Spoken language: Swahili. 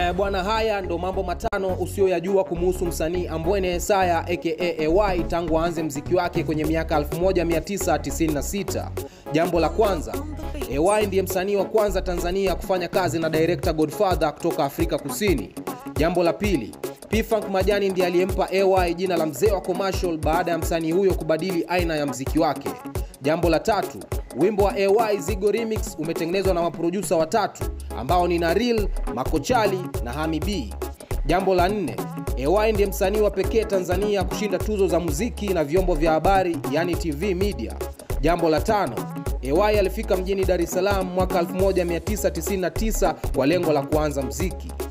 Eh, bwana, haya ndo mambo matano usiyoyajua kumuhusu msanii Ambwene Yesaya aka AY tangu aanze mziki wake kwenye miaka 1996. Jambo la kwanza, AY ndiye msanii wa kwanza Tanzania kufanya kazi na director Godfather kutoka Afrika Kusini. Jambo la pili, P-Funk Majani ndiye aliyempa AY jina la mzee wa commercial baada ya msanii huyo kubadili aina ya mziki wake. Jambo la tatu, wimbo wa AY Zigo Remix umetengenezwa na maprodusa watatu ambao ni Naril, Makochali na Hami B. Jambo la nne, AY ndiye msanii wa pekee Tanzania kushinda tuzo za muziki na vyombo vya habari yani TV media. Jambo la tano, AY alifika mjini Dar es Salaam mwaka 1999 kwa lengo la kuanza mziki.